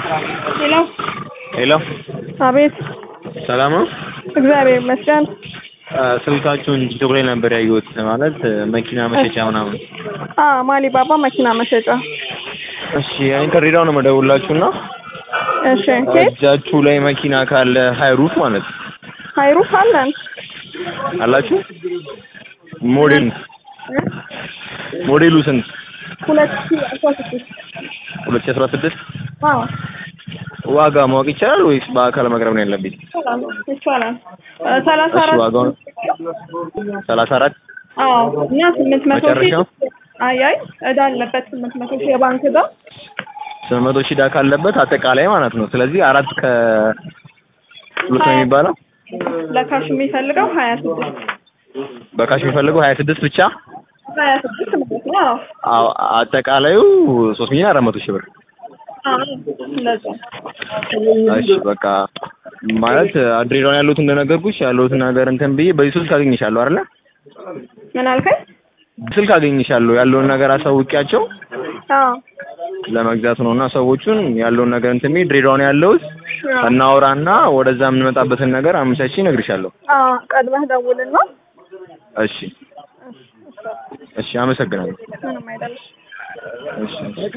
ሄሎ ሄሎ አቤት ሰላም ነው? እግዚአብሔር ይመስገን አ፣ ስልካችሁን ቲክቶክ ላይ ነበር ያየሁት። ማለት መኪና መሸጫ ምናምን። አ ማሊ ባባ መኪና መሸጫ እሺ እኔ ከድሬዳዋ ነው የምደውልላችሁና እሺ ኬት እጃችሁ ላይ መኪና ካለ ሃይሩፍ ማለት ነው ሃይሩፍ አለን አላችሁ? ሞዴል ሞዴሉ ስንት? ሁለት ሺህ አስራ ስድስት ሁለት ሺህ አስራ ስድስት አዎ ዋጋ ማወቅ ይቻላል ወይስ በአካል መቅረብ ነው ያለብኝ? ይቻላል ይቻላል እ ሰላሳ እሺ አራት ዋጋውን ሰላሳ አራት አዎ እና ስምንት መቶ ሺህ መጨረሻው? አይ አይ እዳ አለበት ስምንት መቶ ሺህ የባንክ እዳ ስምንት መቶ ሺህ ዕዳ ካለበት አጠቃላይ ማለት ነው። ስለዚህ አራት ከ ሁለት ነው የሚባለው። ለካሽ የሚፈልገው ሀያ ስድስት በካሽ የሚፈልገው ሀያ ስድስት ብቻ ሀያ ስድስት ማለት ነው አዎ አዎ አጠቃላዩ ሶስት ሚሊዮን አራት መቶ ሺህ ብር። አዎ እንደዛ እሺ በቃ ማለት ድሬዳዋ ያለሁት እንደነገርኩሽ ያለሁትን ነገር እንትን ብዬ በዚህ ስልክ አገኝሻለሁ አይደለ? ምን አልከኝ ስልክ አገኝሻለሁ ያለውን ነገር አሳውቂያቸው አዎ ለመግዛት ነው እና ሰዎቹን ያለውን ነገር እንትን ብዬ ድሬዳዋ ነው ያለሁት እናውራና ወደዛ የምንመጣበትን ነገር አመቻችቼ እነግርሻለሁ። አዎ ቀድመህ ደውልና እሺ እሺ አመሰግናለሁ። ምንም አይደለም እሺ